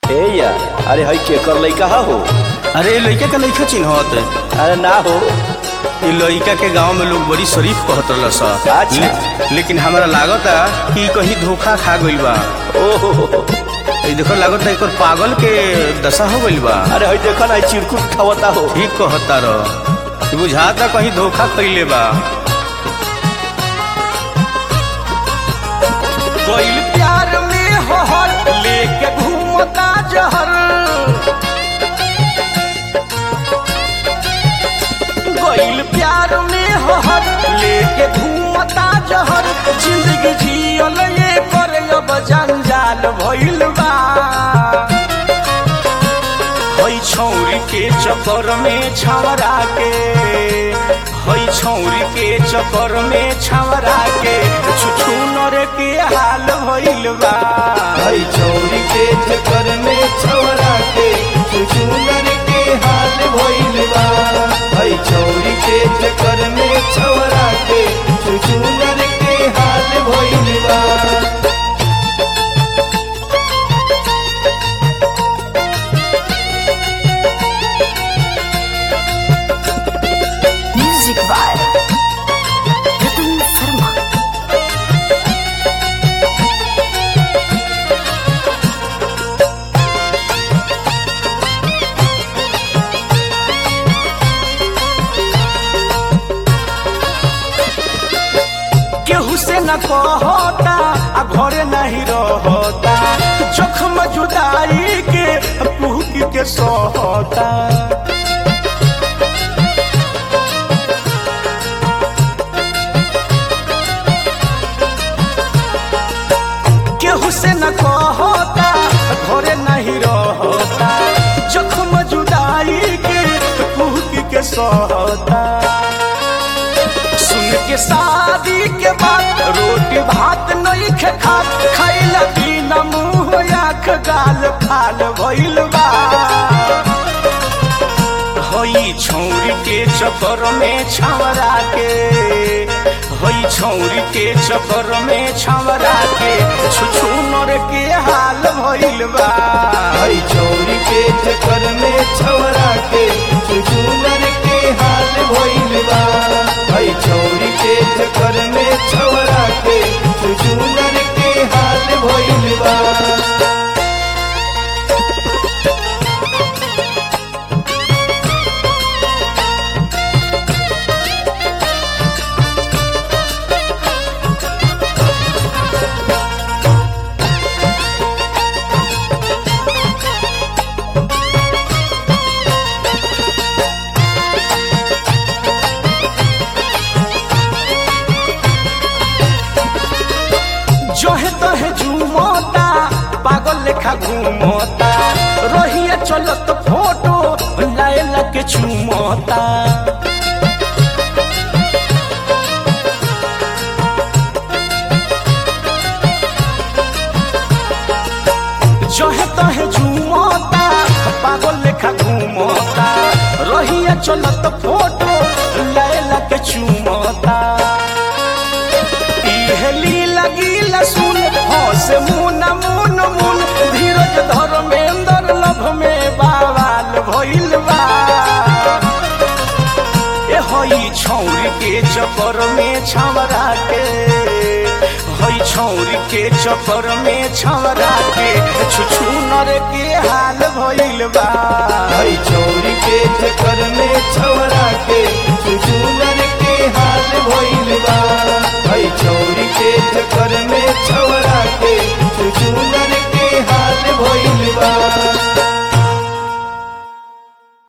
ए यार अरे हई केकर लइका हा हो अरे ये लड़का का लड़का चिन्हत अरे ना हो ये लड़का के गांव में लोग बड़ी शरीफ कहत रहल सा अच्छा। ले, लेकिन हमरा लागता कि कहीं धोखा खा गइल बा ओहो ई देखो लागता एकर पागल के दशा हो गइल बा अरे हई देखो ना हई चिरकुट खावता हो ठीक कहता रह बुझाता कहीं धोखा कइले बा कोई प्यार में हर लेके घूमता जहर कोई प्यार में हर लेके घूमता जहर जिंदगी जियल ये कर अब जंजाल भइल बा हई छौरी के चक्कर में छवरा के हई छौरी के चक्कर में छवरा के छुछु नर के हाल भइल बा हई चौरी के चक्कर में छवरा के चुचुनर के हाल भइल बा हई चौरी के चक्कर में छवरा के चुचुनर के हाल भइल बा Music by Ratan Sharma. केहू से न कहता आ घरे नहीं रहता जोखम जुदाई के पुहक के सहता केहू से न कहता घरे नहीं रहता जोखम जुदाई के पुहक के सहता सुन के शादी के बाद रोटी भात नहीं खे खात खाइला बिना मुंह आँख गाल फाल भइल बा हई छौरी के चक्कर में छवरा के हई छौरी के चक्कर में छवरा के छुछु नर के हाल भइल बा हई चौरी के चक्कर में छवरा के चुचुनर के हाल भइल बा हई चौरी के चक्कर में छवरा के चुचुनर के हाल भइल बा जहे तहे झूमता पागल लेखा घूमता रहिया चलत फोटो लायला के चूमता जहे तहे झूमता पागल लेखा घूमता रहिया चलत फोटो लायला के चूमता इहे लीला गीला सुन हंस मुन मुन मुन धीरज धर्मेंद्र लभ में बावाल भइल बा ए हई छौरी के चक्कर में छवरा के हई छौरी के चक्कर में छवरा के छुछु नर के हाल भइल बा हई चौरी के चक्कर में छवरा के चुचुनर के हाल भइल